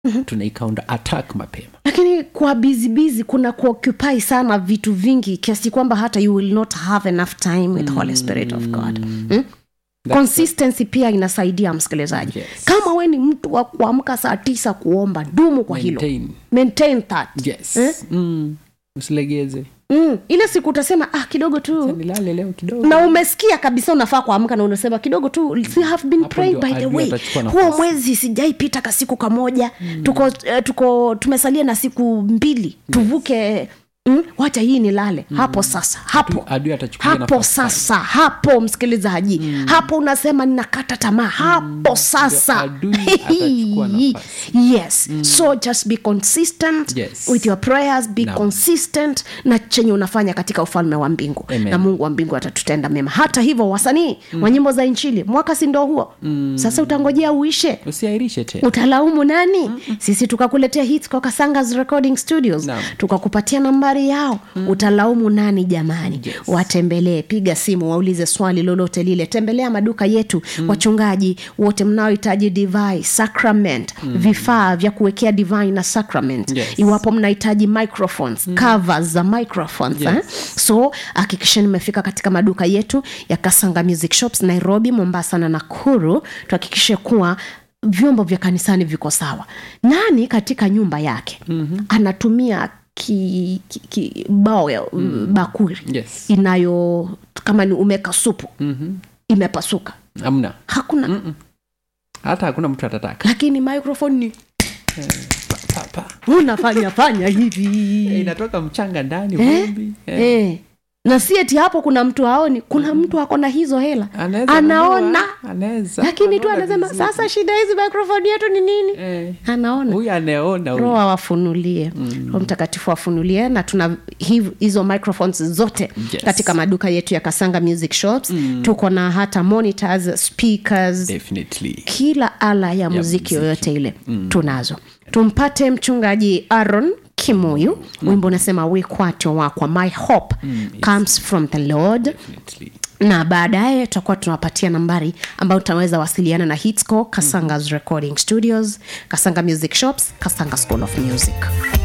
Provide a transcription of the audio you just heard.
mm-hmm. tunai counter attack mapema lakini kwa bizibizi kuna kuoccupy sana vitu vingi kiasi kwamba hata you will not have enough time with mm. holy spirit of god mm? consistency pia inasaidia msikilizaji Yes. kama we ni mtu wa kuamka saa tisa kuomba dumu kwa hilo Maintain. maintain that yes Eh? mm. usilegeze mm. ile siku utasema ah kidogo tu nilale leo kidogo na umesikia kabisa unafaa kuamka na unasema kidogo tu you have been Hapo praying ndio by the adui way atachukua huo nafasi. mwezi sijaipita ka siku kamoja mm. tuko, uh, tuko tumesalia na siku mbili tuvuke Mm, wacha hii nilale mm. hapo sasa hapo adui atachukulia hapo nafasi sasa hapo msikilizaji mm. hapo unasema ninakata tamaa hapo sasa adui atachukua nafasi. yes mm. so just be consistent Yes. with your prayers be Naam. consistent na chenye unafanya katika ufalme wa mbingu Amen. na mungu wa mbingu atatutenda mema hata hivyo wasanii mm. wa nyimbo za inchili mwaka si ndo huo mm. sasa utangojea uishe usiairishe tena utalaumu nani Mm-mm. sisi tukakuletea hits kwa kasangas recording studios Naam. tukakupatia nambari yao mm. utalaumu nani jamani Yes. watembelee piga simu waulize swali lolote lile tembelea maduka yetu mm. wachungaji wote mnaohitaji divai sacrament mm. vifaa vya kuwekea divai na sacrament Yes. iwapo mnahitaji microphones mm. covers za microphones Yes. eh? so hakikisheni mmefika katika maduka yetu ya kasanga music shops nairobi mombasa na nakuru tuhakikishe kuwa vyombo vya kanisani viko sawa nani katika nyumba yake mm-hmm. anatumia ki, ki, ki bao ya mm. bakuri yes inayo kama ni umeka supu Mhm. imepasuka amna hakuna Mm-mm. hata hakuna mtu atataka lakini microphone ni Pa, pa. unafanya fanya hivi Eh, inatoka mchanga ndani Eh? vumbi eh. eh. na si eti hapo kuna mtu aoni kuna mtu ako na hizo hela Anaweza anaona nunua, anaweza lakini tu anaona anasema vizuri. sasa shida hizi microphone yetu ni nini Eh, anaona huyu anaona huyu. roho awafunulie mm. roho mtakatifu afunulie na tuna hiv- hizo microphones zote Yes. katika maduka yetu ya kasanga music shops mm. tuko na hata monitors speakers Definitely. kila ala ya muziki muziki. yoyote ile mm. tunazo tumpate mchungaji aron kimuyu mm. wimbo unasema wikwato wakwa my hope mm, yes. comes from the lord Definitely. na baadaye tutakuwa tunawapatia nambari ambayo utaweza wasiliana na hitsco kasangas recording studios kasanga music shops kasanga school of music